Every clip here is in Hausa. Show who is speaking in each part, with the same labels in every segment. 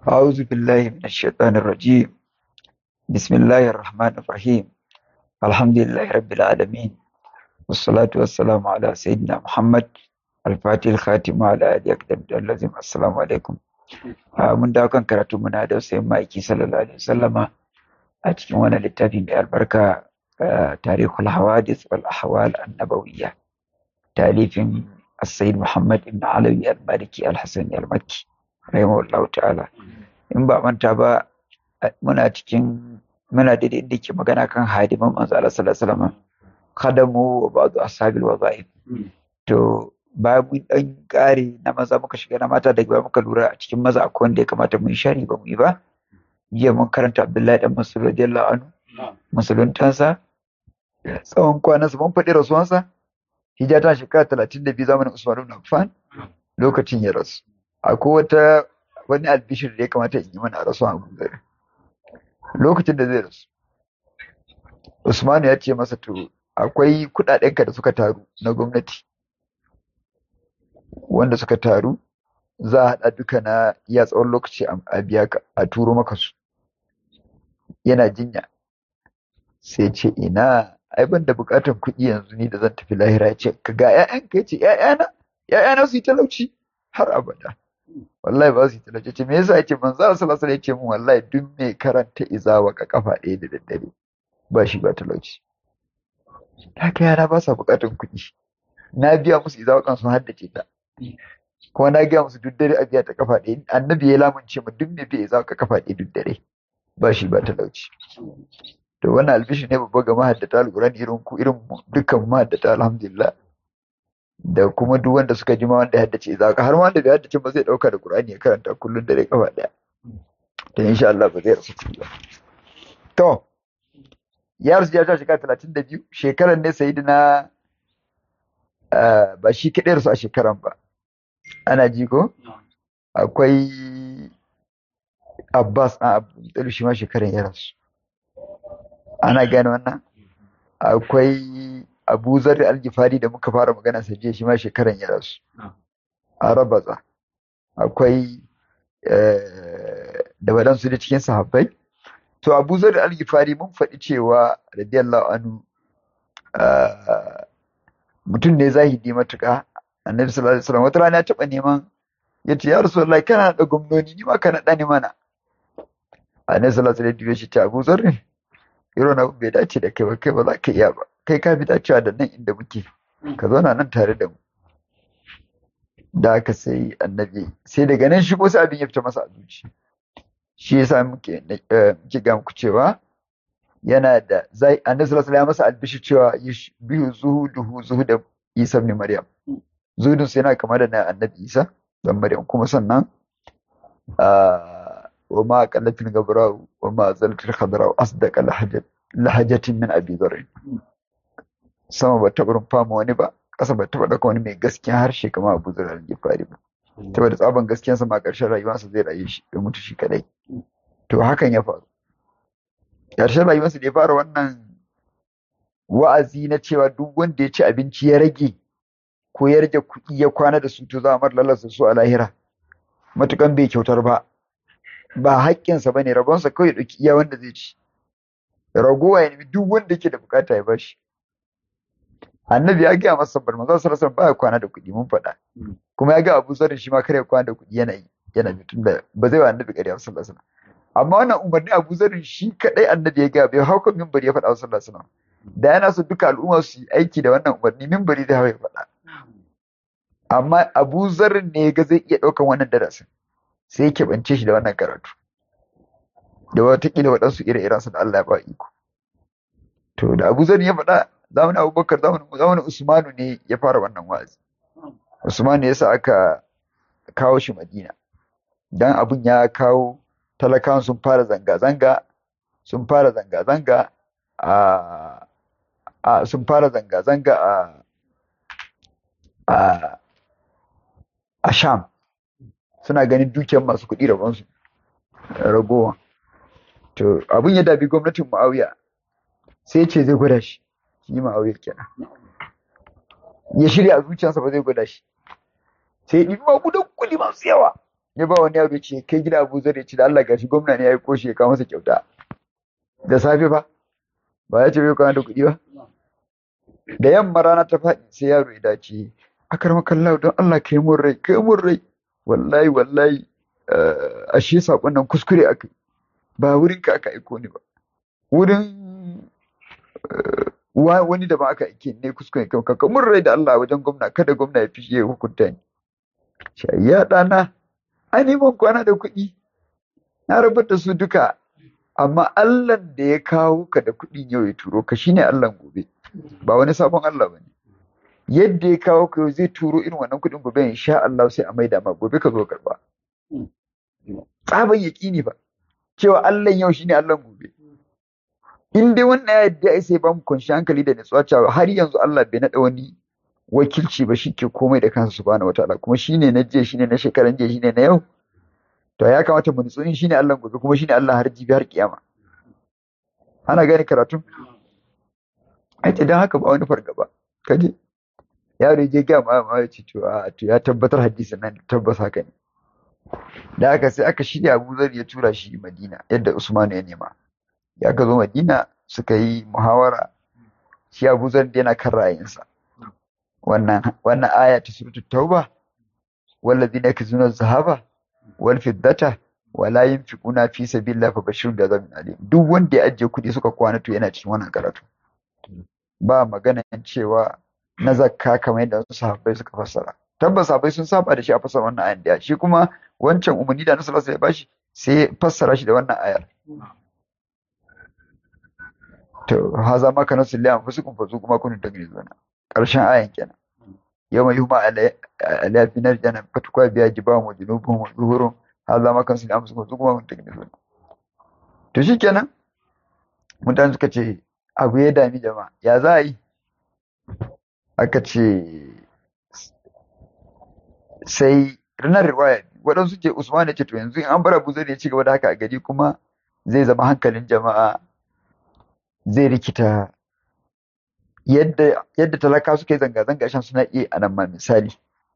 Speaker 1: أعوذ بالله من الشيطان الرجيم بسم الله الرحمن الرحيم الحمد لله رب العالمين والصلاة والسلام على سيدنا محمد الفاتح الخاتم على آله أكدم اللازم السلام عليكم mun dawo kan karatu muna da sai ma'aiki sallallahu alaihi wasallama a cikin wani littafi mai albarka tarihul hawadis wal ahwal annabawiyya talifin السيد محمد بن علوي المالكي الحسني المكي رحمه الله ta'ala in ba manta ba muna cikin muna da inda ke magana kan hadiman manzo Allah sallallahu alaihi wasallam khadamu wa ba'du ashabil wazaif to ba mun dan kare na maza muka shiga na mata daga muka lura a cikin maza akwai wanda ya kamata mu yi shari ba mu yi ba jiya mun karanta Abdullahi dan Mas'ud radiyallahu anhu musuluntansa tsawon kwanansa mun faɗi rasuwansa hijira ta shekara talatin da biyu zamanin Usman ibn Affan lokacin ya rasu akwai wata wani albishir da ya kamata in yi mana a rasuwan Abu Dhar lokacin da zai rasu Usman ya ce masa to akwai kuɗaɗenka da suka taru na gwamnati wanda suka taru za a haɗa duka na iya tsawon lokaci a biya ka a turo maka su yana jinya sai ce ina ai ban da bukatar kuɗi yanzu ni da zan tafi lahira ya ce ka ga ƴaƴanka ya ce ƴaƴana ƴaƴana su yi talauci har abada wallahi ba su yi talauci ce me yasa yace manzo Allah sallallahu alaihi wasallam ya ce min wallahi duk mai karanta izawa ka kafa ɗaya da daddare ba shi ba talauci haka yara ba sa bukatar kuɗi na biya musu izawa kan sun haddace ta kuma na gaya musu duk dare a biya ta kafa ɗaya annabi ya lamunce mu duk mai biya izawa ka kafa ɗaya duk dare ba shi ba talauci to wannan albishi ne babba ga mahaddata alƙur'ani irin ku irin dukkan mahaddata alhamdulillah da kuma duk wanda suka ji ma wanda ya haddace za ka har ma wanda bai haddace ba zai dauka da Qur'ani ya karanta kullun dare kafa daya to insha Allah ba zai rasu ba to ya rasu ya ta shekara talatin da biyu shekaran ne sayidina ba shi kaɗai rasu a shekaran ba ana ji ko akwai Abbas a Abu shi ma shekaran ya rasu ana gane wannan akwai abu zar al-gifari da muka fara magana sa jiya shi ma shekaran ya rasu a rabaza akwai da waɗansu da cikin sahabbai to abu zar al-gifari mun faɗi cewa radiyallahu anhu mutum ne zahidi matuƙa annabi sallallahu alaihi wasallam wata rana ya taɓa neman ya ce ya rasulullahi kana da gwamnoni ni ma kana da ni mana annabi sallallahu alaihi wasallam ya ce abu zar irin abu bai dace da kai ba kai ba za ka iya ba kai ka fi dacewa da nan inda muke ka zauna nan tare da mu da aka sai annabi sai daga nan shigo sai abin ya fita masa a zuci shi yasa muke muke ga muku cewa yana da zai annabi sallallahu alaihi masa albishi cewa bihu zuhuduhu zuhuda Isa ibn Maryam zuhudun sai yana kama da na annabi Isa dan Maryam kuma sannan wa ma qallatil gabra wa ma zalatil khadra asdaqa lahajatin min abi dharr sama ba taɓa rumfa ma wani ba ƙasa ba taɓa ɗauka wani mai gaskiya harshe kamar abu zura al-gifari ba saboda tsaban gaskiyansa ma ƙarshen rayuwarsa zai rayu shi ya mutu shi kadai to hakan ya faru ƙarshen rayuwarsa da ya fara wannan wa'azi na cewa duk wanda ya ci abinci ya rage ko ya rage kuɗi ya kwana da su to za a mar lalasa su a lahira matukan bai kyautar ba ba haƙƙinsa ba ne rabonsa kawai ɗauki iya wanda zai ci ragowa ya nemi duk wanda yake da bukata ya bashi annabi ya gaya masa bar manzo sallallahu alaihi baya kwana da kuɗi mun faɗa kuma ya ga Abu Zarri shi ma kare kwana da kuɗi yana yi yana mutum da ba zai wa annabi ƙarya sallallahu alaihi amma wannan umarni Abu Zarri shi kadai annabi ya gaya bai hau kan minbari ya faɗa sallallahu alaihi wasallam da yana so duka al'umma su yi aiki da wannan umarni minbari zai hawa ya faɗa amma Abu Zarri ne ga zai iya ɗaukan wannan darasin sai ya keɓance shi da wannan karatu da watakila waɗansu ire-irensu da Allah ya ba iko to da Abu Zarri ya faɗa zamanin abubakar zamanin usmanu ne ya fara wannan wa'azi usmanu ya sa aka kawo shi madina dan abun ya kawo talakawan sun fara zanga-zanga sun fara zanga-zanga a sun fara zanga-zanga a a a sham suna ganin dukiyar masu kuɗi rabonsu ragowa to abun ya dabi gwamnatin muawiya sai ce zai gwada shi shi ma'auya kenan ya shirya a zuciyarsa ba zai gwada shi sai ya ɗibi magudan kuɗi masu yawa ya ba wani yaro ce kai gida Abu Zar ya ce da Allah gashi gwamna ne ya yi koshi ya kawo masa kyauta da safe ba ba ya ce bai kwana da kuɗi ba da yamma rana ta faɗi sai yaro ya dace akar makallahu don Allah kai mun rai kai mun rai wallahi wallahi ashe sakon nan kuskure aka ba wurin ka aka aiko ni ba wurin wani da ba aka aike ne kuskure kan ka mun rai da Allah wajen gwamna kada gwamna ya fiye hukunta ni ya ɗana a neman kwana da kuɗi na rabar da su duka amma Allah da ya kawo ka da kuɗin yau ya turo ka shine Allah gobe ba wani sabon Allah bane yadda ya kawo ka yau zai turo irin wannan kuɗin gobe insha Allah sai a maida ma gobe ka zo karba tsaban yaƙini ba cewa Allah yau shine Allah gobe in dai wannan ya yadda ai sai ba mu kunshi hankali da nutsuwa cewa har yanzu Allah bai naɗa wani wakilci ba shi ke komai da kansa subhanahu wataala kuma shine na jiya shine na shekaran jiya shine na yau to ya kamata mu nutsu in shine Allah gobe kuma shine Allah har jibi har kiyama ana gane karatu ai dan haka ba wani fargaba kaje yaro je ga ma ma ya ce to a to ya tabbatar hadisin nan tabbas haka ne da haka sai aka shirya Abu Zar ya tura shi Madina yadda Usman ya nema ya ka zo Madina suka yi muhawara shi Abu Zar yana kan ra'ayinsa wannan wannan aya ta suratul tauba wallazina yakzuna zahaba wal fiddata wala yunfiquna fi sabilillah fa bashirun da zamin alim duk wanda ya ajiye kuɗi suka kwana to yana cikin wannan karatu ba magana cewa na zakka kamar yadda wasu sahabbai suka fassara tabbas sahabbai sun saba da shi a fassara wannan ayan da shi kuma wancan umarni da Annabi sallallahu alaihi wasallam ya bashi sai fassara shi da wannan ayar to haza ma kana salli an fusukum fasu kuma kunun tagrizuna karshen ayan kenan yawma yuhma ala fi nar jana fatukwa biya jibahu wa junubuhum wa zuhurum haza ma kana salli an fusukum fasu kuma kunun tagrizuna to shikenan mutane suka ce abu ya dami jama'a ya za a yi aka ce sai ranar riwaya waɗansu ce usman ya ce to yanzu in an bar abu zai ya ci gaba da haka a gari kuma zai zama hankalin jama'a zai rikita yadda yadda talaka suka yi zanga-zanga shan suna iya a nan ma misali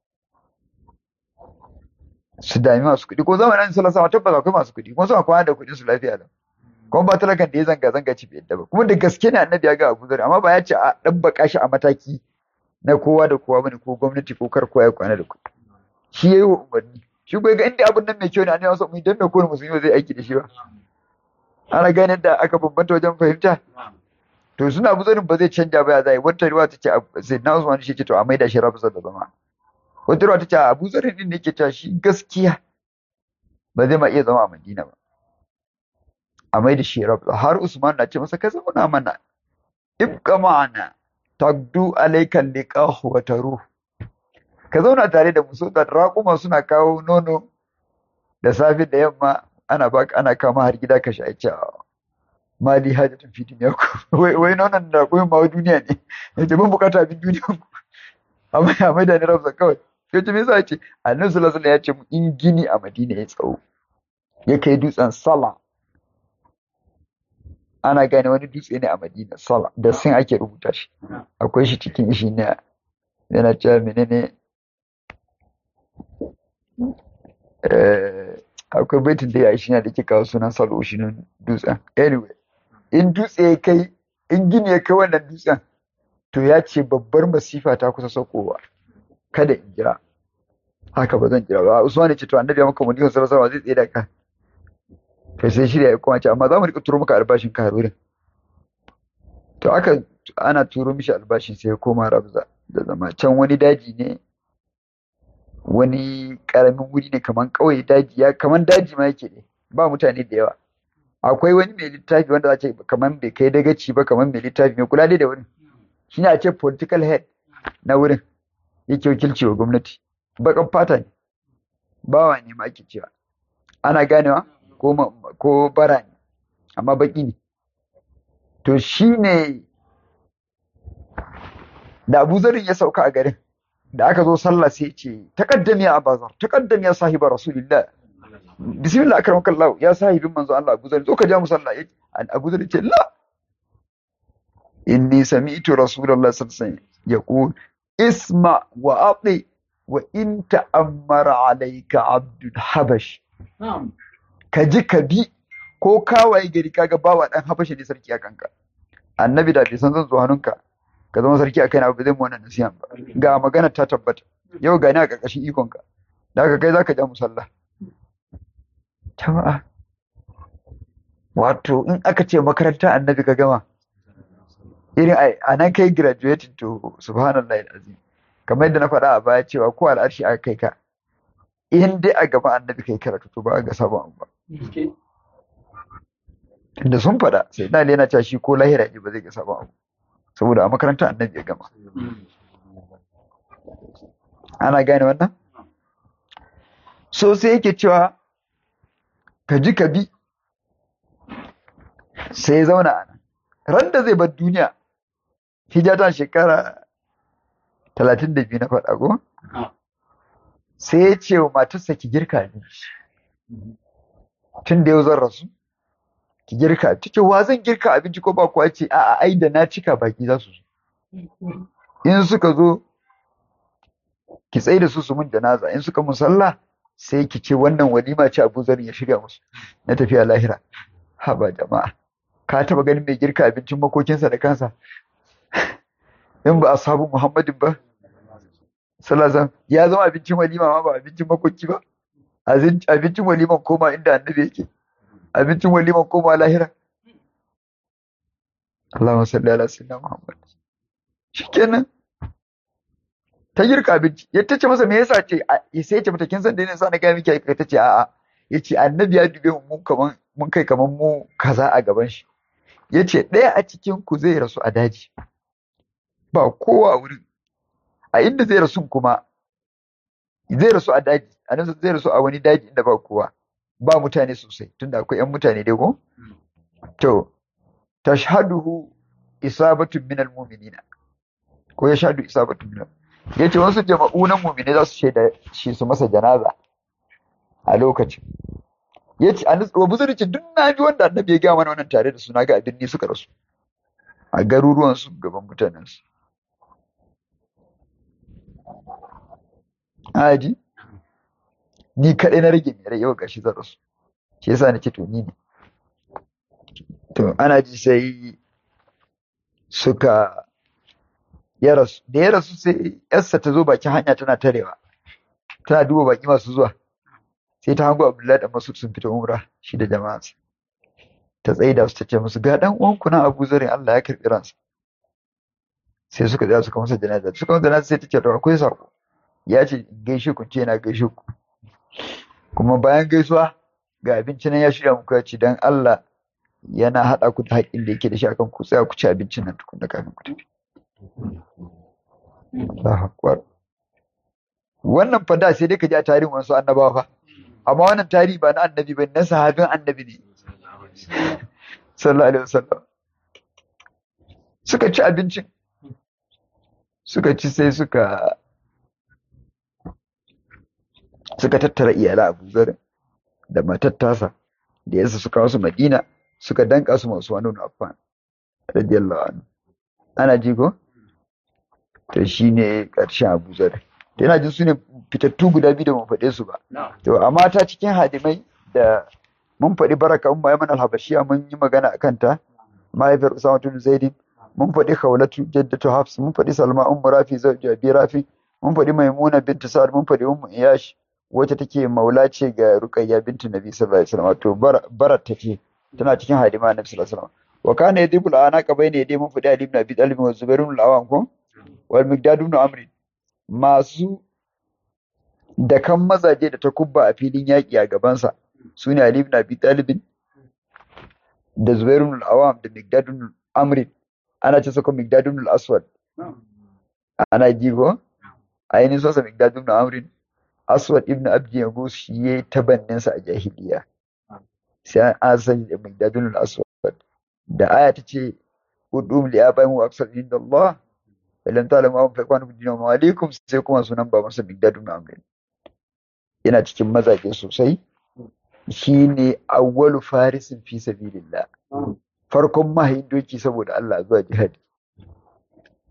Speaker 1: su dami masu kuɗi ko zamanin sallallahu alaihi tabbas akwai masu kuɗi kuma suna kwana da kuɗin su lafiya lau kuma ba talakan da ya zanga-zanga ci bai yadda ba kuma da gaske ne annabi ya ga Abu Zar amma ba ya ce a dan baka shi a mataki na kowa da kowa bane ko gwamnati ko kar kowa ya kwana da kuɗi shi yayi wa umarni shi ko ga inda abun nan mai kyau ne annabi wasu mu dan me ko musulmi zai aiki da shi ba ana gane da aka bambanta wajen fahimta to suna Abu Zar ba zai canja ba ya zai wata riwa ta ce sai na Usman shi ce to a maida shi rafa da zama wata riwa ta ce Abu Zar din ne ke cewa shi gaskiya ba zai ma iya zama a Madina ba a mai da shi rabu har Usman na ce masa ka zauna mana ibqa ma'ana tagdu alaykan liqahu wa taruh ka zauna tare da mu so da raƙuma suna kawo nono da safe da yamma ana baka ana kama har gida ka sha ce mali hajatun fi duniya ku wai wai nonon da raƙumin ma duniya ne yace ban bukata abin duniya ku amma ya mai da ni rabu kawai sai ce me yasa ce annabi sallallahu alaihi wasallam ya ce in gini a Madina ya tsawo ya kai dutsen sala ana gane wani dutse ne a Madina Sala da sun ake rubuta shi akwai shi cikin shi ne yana cewa menene akwai baitin da ya shi na da ke kawo sunan Salo shi nan dutsen anyway in dutse ya kai in gini ya kai wannan dutsen to ya ce babbar masifa ta kusa saukowa kada in jira haka ba zan jira ba Usman ya ce to annabi ya maka mun yi sarrafa zai tsaye da ka kai sai shirya ya kuma ce amma za mu rika turo maka albashin ka wurin to aka ana turo mishi albashin sai ya koma rabza da zama can wani daji ne wani karamin wuri ne kaman kauye daji ya kaman daji ma yake ne ba mutane da yawa akwai wani mai littafi wanda za ce kaman bai kai dagaci ba kaman mai littafi mai kula da wurin shine a ce political head na wurin yake wakilci wa gwamnati bakan fata ne bawa ne ma ake cewa ana ganewa ko bara ne amma baki ne to shi ne da abu zarin ya sauka a garin da aka zo sallah sai ce taqaddam ya abazar taqaddam ya sahiba rasulillah bismillah akramaka Allah ya sahibin manzo Allah Abu Zar zo ka ja mu sallah Abu Zar ce la inni sami'tu rasulullah sallallahu alaihi wasallam yaqul isma wa ati wa in ta'ammara alayka abdul habash
Speaker 2: na'am
Speaker 1: ka ji ka bi ko kawaye gari kaga bawa dan habashi ne sarki a kanka annabi da bai san zan zo hannunka ka zama sarki a kaina ba zai mu wannan nasihan ba ga magana ta tabbata yau ga ni a ƙarƙashin ikonka da haka kai zaka ja musalla jama'a wato in aka ce makaranta annabi ka gama irin a nan kai graduating to subhanallahi azim kamar yadda na faɗa a baya cewa ko al'arshi aka kai ka in dai a gaba annabi kai karatu to ba a ga sabon abu ba da sun faɗa sai na yana cewa shi ko lahira ne ba zai ga sabon abu saboda a makarantar annabi ya gama ana gane wannan so sai yake cewa ka ji ka bi sai ya zauna a nan ran da zai bar duniya hijata shekara talatin da biyu na faɗa ko sai ya ce wa matarsa ki girka abinci tun da yau zan rasu ki girka ta ce wa zan girka abinci ko ba kuwa ce a'a ai da na cika baki za su zo in suka zo ki tsaye da su su mun janaza in suka musalla sai ki ce wannan walima ce Abu Zar ya shirya musu na tafiya lahira haba jama'a ka taba ganin mai girka abincin makokinsa da kansa in ba ashabu Muhammadin ba sallallahu ya zama abincin walima ma ba abincin makoki ba abincin waliman koma inda annabi yake abincin waliman koma lahira Allahumma salli ala sayyidina Muhammad shikenan ta girka abinci ya tace masa me yasa ce sai ya ce mata kin san da yasa na ga miki ai ta ce a'a yace annabi ya dube mu kaman mun kai kaman mu kaza a gaban shi yace ɗaya a cikin ku zai rasu a daji ba kowa wurin a inda zai rasu kuma zai rasu a daji a nan zai rasu a wani daji inda ba kowa ba mutane sosai tunda akwai yan mutane dai ko to tashhaduhu isabatun minal mu'minina ko ya shahadu isabatun minal ya ce wasu jama'u na mumine za su shaida shi su masa janaza a lokacin ya ce wa buzurci duk na ji wanda annabi ya gaya mana wannan tare da suna ga abin ne suka rasu a garuruwan su gaban mutanen su aji ni kaɗai na rage mai rai yau gashi zan rasu shi yasa na ce to ni ne to ana ji sai suka ya rasu da ya rasu sai yarsa ta zo bakin hanya tana tarewa tana duba baki masu zuwa sai ta hango abdullahi da masu sun fita umra shi da jama'a ta tsaida su ta ce musu ga dan uwanku nan abu zarin Allah ya karbi ransa sai suka tsaya suka masa janaza suka masa janaza sai ta ce to akwai sako ya ce gaishe ku ce na gaishe ku kuma bayan gaisuwa ga abinci nan ya shirya muku ya ce dan Allah yana haɗa ku da haƙƙin da yake da shi akan ku tsaya ku ci abincin nan tukun da kafin ku tafi Allahu Akbar. Wannan fa da sai dai ka ji a tarihin wasu annabawa fa. Amma wannan tarihi ba na annabi ba na sahabin annabi ne. Sallallahu alaihi wasallam. Suka ci abincin. Suka ci sai suka suka tattara iyalan Abu Zar da matar tasa da yasa suka wasu Madina suka danka su masu wani Affan radiyallahu anhu. Ana ji ko? to shi ne ƙarshen abu zar yana jin su ne fitattu guda biyu da mun faɗe su ba to amma ta cikin hadimai da mun faɗi baraka umma yaman alhabashiya mun yi magana akan ta mahaifiyar usama tun zaidin mun faɗi khawlatu jaddatu hafs mun faɗi salma ummu rafi zawji abi rafi mun faɗi maimuna bintu sa'ad mun faɗi ummu iyash wacce take maula ce ga ruqayya bintu nabi sallallahu alaihi wasallam to barat take tana cikin hadima nabi sallallahu alaihi wasallam wa kana yadibul anaqa bayna yadi mun faɗi ali ibn abi talib wa zubair ibn al-awam ko wal migdadu ibn amr masu da kan mazaje da ta kubba a filin yaƙi a gabansa su ne Ali ibn Abi Talib da Zubair ibn al-Awam da Migdad ibn Amr ana ce saka Migdad ibn al-Aswad ana ji ko ainihin sosa Migdad ibn Amr Aswad ibn Abdi Yagus shi yayi tabannin sa a jahiliya sai an sani da Migdad ibn al-Aswad da aya ta ce udum li abaihim wa aksar inda Allah ilan ta'lamu an fa kwanu dinu wa alaikum sai kuma sunan ba masa Migdad ibn Amr yana cikin mazaje sosai shine awwalu farisin fi sabilillah farkon mahayin doki saboda Allah zuwa jihadi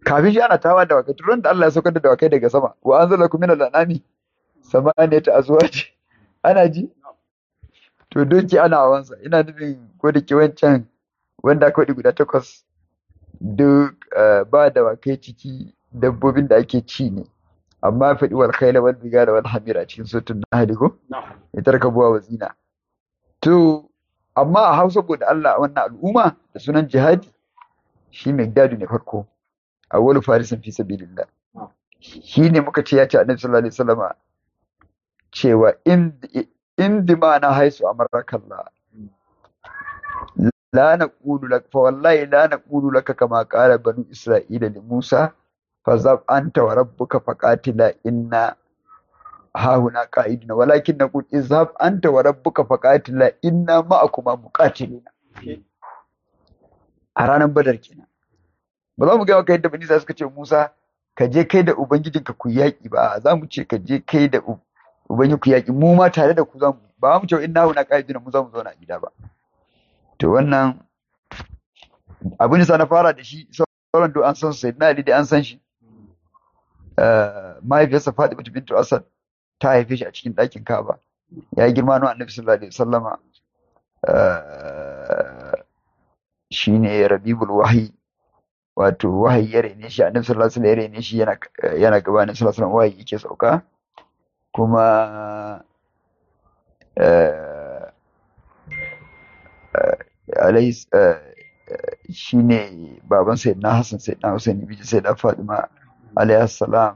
Speaker 1: kafin shi ana tawa da wakai turan da Allah ya saukar da dawakai daga sama wa anzalakum minal anami samaniyata azwaj ana ji to doki ana hawansa ina nufin ko da ke wancan wanda aka faɗi guda takwas duk ba da wakai ciki dabbobin da ake ci ne amma faɗi wal khayla wal bigala wal hamira cikin sutun nahli ko ya tarkabuwa wa zina to amma a Hausa saboda Allah wannan al'umma da sunan jihadi shi Megdadu ne farko awwalu farisin fi sabilillah shi ne muka ce ya ce annabi sallallahu alaihi wasallama cewa in in dimana haisu amarakallah la naqulu lak fa wallahi la naqulu laka kama qala banu isra'ila li musa fazab anta wa rabbuka faqatila inna hahuna qa'iduna walakin naqul izhab anta wa rabbuka faqatila inna ma'akuma muqatiluna a ranar badar kenan ba za mu ga maka yadda bani suka ce Musa ka je kai da ubangijinka ku yaƙi ba za mu ce ka je kai da ubangiji ku yaƙi mu ma tare da ku za mu ba mu ce inna huna qa'iduna mu za mu zauna a gida ba to wannan abin da na fara da shi sauran duk an san sai na Ali da an san shi mahaifiyarsa Fatima bintu Asad ta haife shi a cikin ɗakin Ka'aba ya yi girma na Annabi sallallahu alaihi wasallama shine Rabiul Wahyi wato wahayi ya rene shi Annabi sallallahu alaihi wasallam ya rene shi yana yana gabanin sallallahu alaihi wasallam wahayi yake sauka kuma alai shine baban sayyidina Hassan sayyidina Hussein biji sayyida Fatima alaihi salam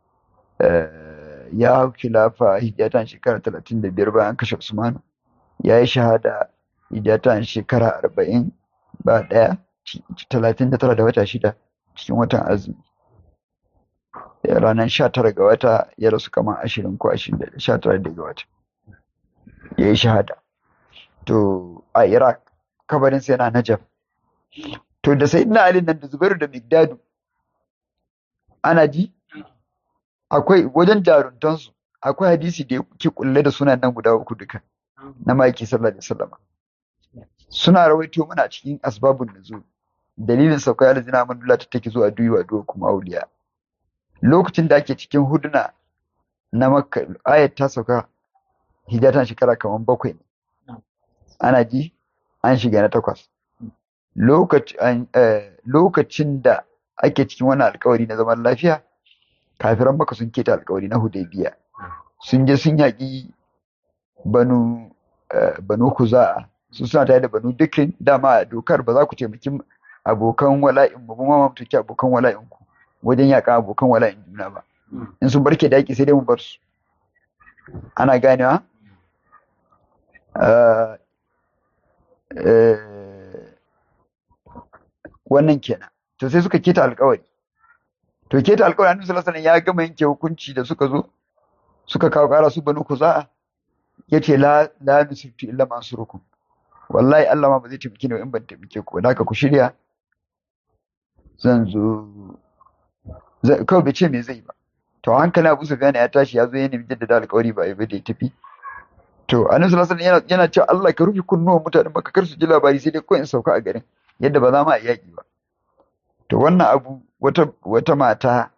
Speaker 1: ya hau khilafa hijatan shekara talatin da biyar bayan kashe Usman ya yi shahada hijatan shekara arba'in ba ɗaya talatin da tara da wata shida cikin watan azumi ranar sha tara ga wata ya rasu kamar ashirin ko ashirin da sha tara da ga wata ya yi shahada to a iraq kabarinsa yana najaf to da sai ina alin nan da zubairu da migdadu ana ji akwai wajen jaruntansu akwai hadisi da ke kulle da sunan nan guda uku duka na maki sallallahu alaihi wasallam suna rawaito mana cikin asbabun nuzul dalilin sauka ya lazina man ta take zuwa duyi duwa kuma auliya lokacin da ake cikin huduna na makka ayat ta sauka hijatan shekara kamar bakwai ne ana ji an shiga na takwas lokacin da ake cikin wani alkawari na zaman lafiya kafiran maka sun keta alkawari na hudaybiya sun je sun yaƙi banu banu kuza'a su suna tare da banu dukkan dama dokar ba za ku taimaki abokan wala'in ba kuma ma mutuki abokan wala'in ku wajen yaƙa abokan wala'in juna ba in sun barke da yaƙi sai dai mu bar su ana ganewa wannan kenan to sai suka keta alkawari to keta alkawari annabi sallallahu alaihi ya gama yanke hukunci da suka zo suka kawo kara su banu kuza'a yace la la nusiftu illa mansurukum wallahi Allah ma ba zai taimake ni in ban taimake ku da ku shirya zan zo kawai bai ce me zai ba to hankali Abu Sufyan ya tashi ya zo ya nemi jaddada alkawari ba ya bai da ya tafi to annabi sallallahu alaihi wasallam yana cewa Allah ka rufe kunnuwan mutanen baka kar su ji labari sai dai ko in sauka a garin yadda ba za mu a yaki ba to wannan abu wata wata mata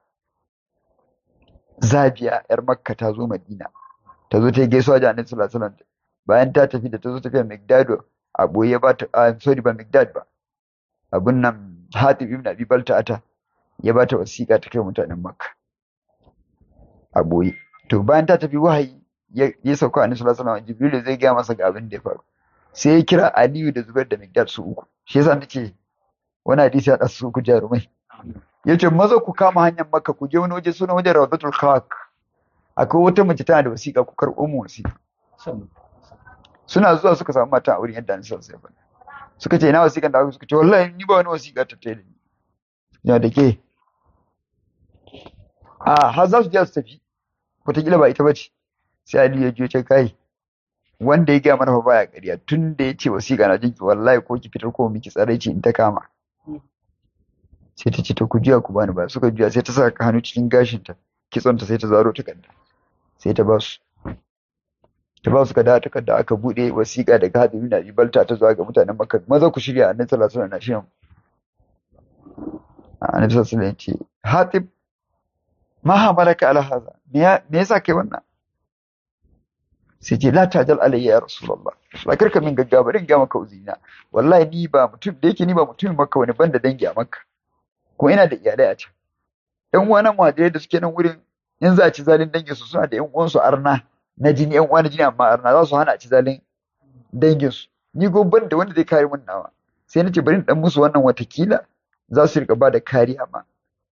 Speaker 1: Zabiya yar Makka ta zo Madina ta zo ta yi gaisuwa da annabi sallallahu alaihi wasallam bayan ta tafi da ta zo tafiya Migdado a boye ba ta sorry ba Migdad ba abun nan Hatib ibn Abi Balta'ata ya ba ta wasiƙa ta kai mutanen Makka a boye to bayan ta tafi wahayi ya sauka annabi sallallahu alaihi wasallam Jibril zai gaya masa ga abin da ya faru sai ya kira Aliyu da Zubair da Migdad su uku shi yasa nace wani hadisi ya dasu su uku jarumai yace maza ku kama hanyar Makka ku je wani waje sunan wajen Rawdatul Khak akwai wata mace tana da wasiƙa ku karɓo mu wasiƙa suna zuwa suka samu mata a wurin yadda an san sai fa suka ce ina wasiƙan da aka suka ce wallahi ni ba wani wasiƙa ta tare ni ya da ke a har za su je su tafi wataƙila ba ita bace sai Ali ya je ce kai wanda ya gaya mana fa baya ƙarya tun da ya ce wasiƙa na jinki wallahi ko ki fitar ko miki tsare ce in ta kama sai ta ce ta ku juya ku bani ba suka juya sai ta saka hannu cikin gashinta kitsonta sai ta zaro takarda sai ta ba su ta ba su ka da takarda aka bude wasiƙa daga hadimi na ibalta ta zuwa ga mutanen makka maza ku shirya annabi sallallahu alaihi wasallam na shirin annabi sallallahu alaihi wasallam ce hatib ma hamalaka ala hadha me yasa kai wannan sai ce la tajal alayya ya rasulullah ba karka min gaggawa bari in ga maka uzina wallahi ni ba mutum da yake ni ba mutumin makka wani banda dangi a makka ko ina da iyalai a can yan uwa na muhajirai da suke nan wurin in za a ci zalin dangin su suna da yan uwansu arna na jini yan uwa na jini amma arna za su hana a ci zalin dangin su ni go ban da wanda zai kare mun nawa sai na ce bari in dan musu wannan watakila za su rika ba da kariya ma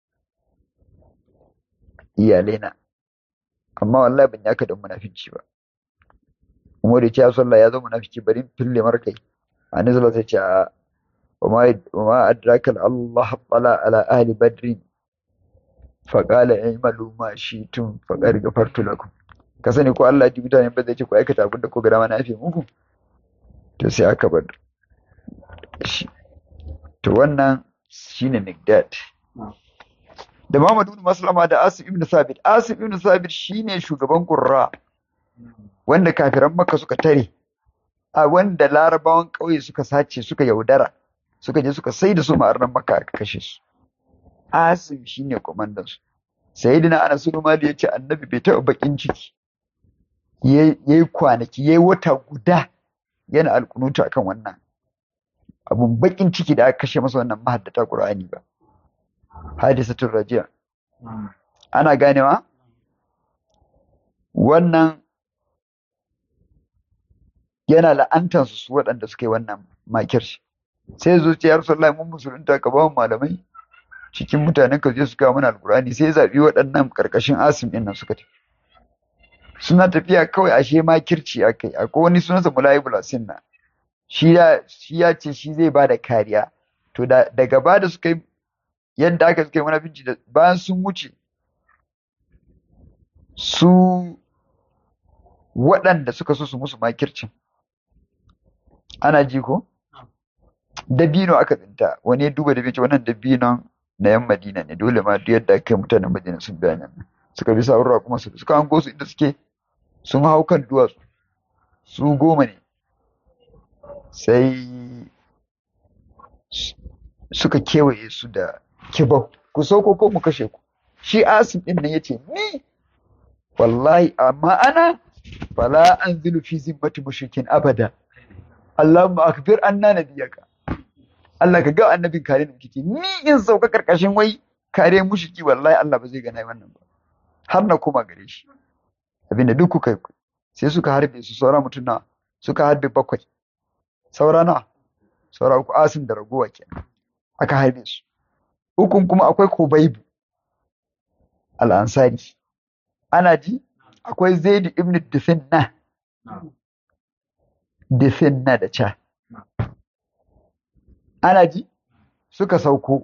Speaker 1: iyalai na amma wallahi ban yaka da munafici ba Umar ya ce ya sallah ya zo munafiki bari in fille mar kai annabi sallallahu alaihi wasallam ya ce وما وما أدراك الله طلع على أهل بدر فقال اعملوا ما شئتم فقد غفرت لكم ka sani ko Allah ji mutane ba zai ce ku aikata abin da ko ga dama na yafe muku to sai aka bar shi to wannan shine Migdad da Muhammad ibn Maslama da Asim ibn Sabit Asim ibn Sabit shine shugaban Qurra wanda kafiran Makka suka tare a wanda larabawan ƙauye suka sace suka yaudara suka je suka sai da su ma'arnan maka aka kashe su asim shine kwamandan su sayyidina anas bin malik yace annabi bai taɓa bakin ciki yayi kwanaki yayi wata guda yana alkunuta akan wannan abun bakin ciki da aka kashe masa wannan mahaddata qur'ani ba hadisatul rajiya ana ganewa wannan yana la'antansu su waɗanda suka yi wannan makirci sai zuciya Rasulullahi mun musulunta ka ba malamai cikin mutanen ka je su kawo mana alkurani sai zabi waɗannan karkashin asim ɗin nan suka tafi suna tafiya kawai ashe ma kirci akai akwai wani sunansa mulayibul asinna shi ya shi ya ce shi zai bada kariya to da daga ba da suka yi yadda aka suka yi munafinci da bayan sun wuce su waɗanda suka so su musu makircin ana ji ko dabino aka tsinta wani ya duba dabino wannan dabinon na yan madina ne dole ma duk yadda aka mutanen madina sun biya nan suka bi sa'urra kuma su suka hango su inda suke sun hau kan duwatsu su goma ne sai suka kewaye su da kibau ku sauko ko mu kashe ku shi asim din nan yace ni wallahi amma ana fala anzilu fi zimmati mushrikin abada Allahumma akbir anna nabiyaka Allah ka ga annabin kare da kike ni in sauka karkashin wai kare mushiki wallahi Allah ba zai gana wannan ba har na koma gare shi abinda duk kuka yi sai suka harbe su saura mutum na suka harbe bakwai saura na saura uku asim da ragowa kenan aka harbe su ukun kuma akwai kubaibu al-ansari ana ji akwai zaid ibn dufinna dufinna da cha ana ji suka sauko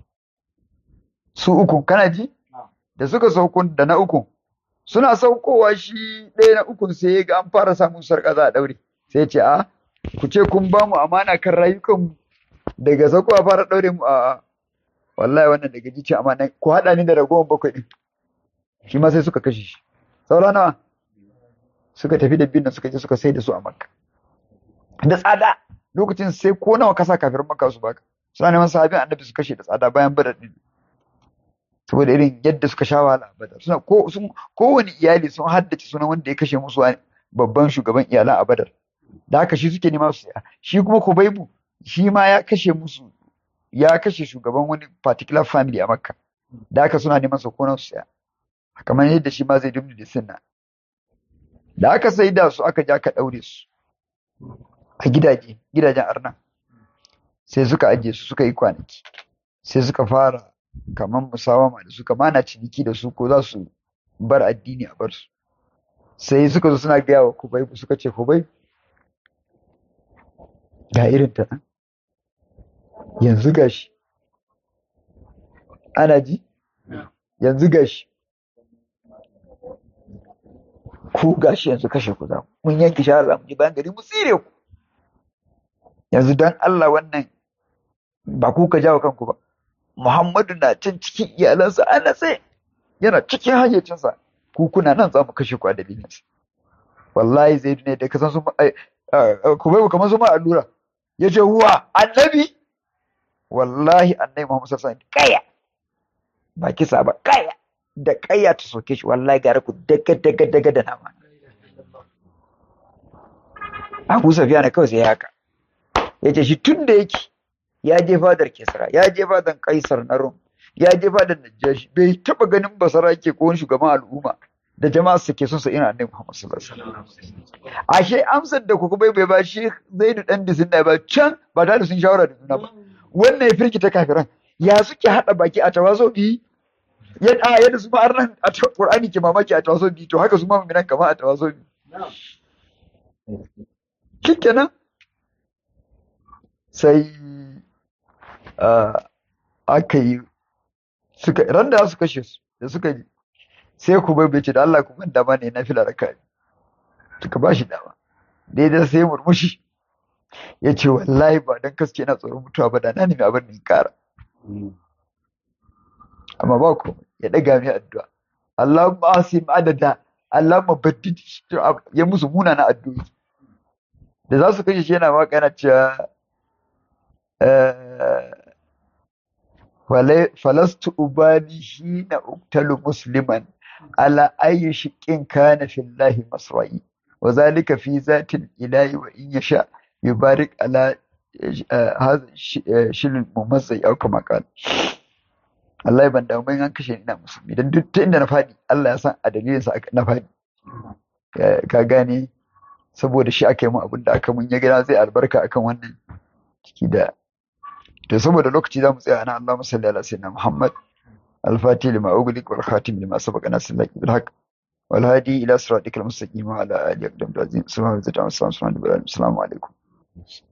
Speaker 1: su uku kana ji da suka sauko da na uku suna saukowa shi ɗaya na ukun sai ga an fara samun sarƙa za a ɗaure sai ce a ku ce kun ba mu amana kan rayukan daga sauko a fara ɗaure mu a wallahi wannan daga ji ce amana ku haɗa ni da ragowar bakwai ɗin shi ma sai suka kashe shi saura nawa suka tafi da biyun suka je suka sai da su a makka da tsada lokacin sai ko nawa kasa kafin maka su baka suna neman sahabin annabi su kashe da tsada bayan badar din saboda irin yadda suka sha wahala a badar suna ko sun kowane iyali sun haddace sunan wanda ya kashe musu babban shugaban iyalan a badar da haka shi suke nema su saya shi kuma kubaibu shi ma ya kashe musu ya kashe shugaban wani particular family a makka da haka suna neman su ko su saya kamar yadda shi ma zai dumni da sinna da aka sai da su aka ja ka daure su a gidaje gidajen arna sai suka ajiye su suka yi kwanaki sai suka fara kamar musawama da suka mana ciniki da su ko za su bar addini a bar su sai suka zo suna gaya wa kubai suka ce kubai ga irin ta yanzu gashi ana ji yanzu gashi ku gashi yanzu kashe ku za mun yanke shahara mu ji bayan gari mu tsire ku yanzu don Allah wannan ba ku ka jawo kanku ba Muhammadu na can cikin iyalansa a natse yana cikin hayyacinsa ku kuna nan za mu kashe ku a dalilinsa wallahi zai ne da kasan su ku bai kamar su ma allura ya ce wa annabi wallahi annabi Muhammad sallallahu alaihi wasallam kaya ba kisa ba kaya da kaya ta soke shi wallahi gara ku daga daga daga da nama Abu Safiya na kawai sai haka ya ce shi tun da yake ya je fadar Kisra ya je fadar Kaisar na Rum ya je fadar Najashi bai taba ganin basara ke ko wani shugaban al'umma da jama'a su ke son su ina annabi Muhammad sallallahu alaihi wasallam ashe amsar da kuka bai bai ba shi Zaidu dan disin da ba can ba tare sun shawara da juna ba wannan ya firkita kafiran ya suke hada baki a tawazo bi ya a yadda su ma nan a Qur'ani ke mamaki a tawazo bi to haka su ma mu'minan kama a tawazo bi shikenan sai aka yi suka ran da su kashe su da suka ji sai ku bai ce da Allah ku ban dama ne na fila raka suka ba shi dama daidai sai murmushi ya ce wallahi ba don kaske na tsoron mutuwa ba da na nemi abin da kara amma ba ku ya daga mai addu'a Allah ma asim adada Allah ma baddid ya musu muna na addu'o'i da za su kashe shi yana waka yana cewa falastu ubani hina uktalu musliman ala ayi shiƙin kana fillahi masra'i wa zalika fi zatin ilahi wa in yasha yubarik ala hadha shilin mumazzai au kama qala Allah ban da mun an kashe ni ina musulmi dan duk inda na fadi Allah ya san a dalilin sa na fadi ka gane saboda shi aka yi mun abin da aka mun ya gina zai albarka akan wannan ciki da to saboda lokaci za mu tsaya ana Allahumma salli ala sayyidina Muhammad al-Fatih lima ughliq wal khatim lima sabaqa nasr laki bil haqq wal hadi ila siratikal mustaqim wa ala alihi wa sahbihi ajma'in subhanallahi wa bihamdihi assalamu alaikum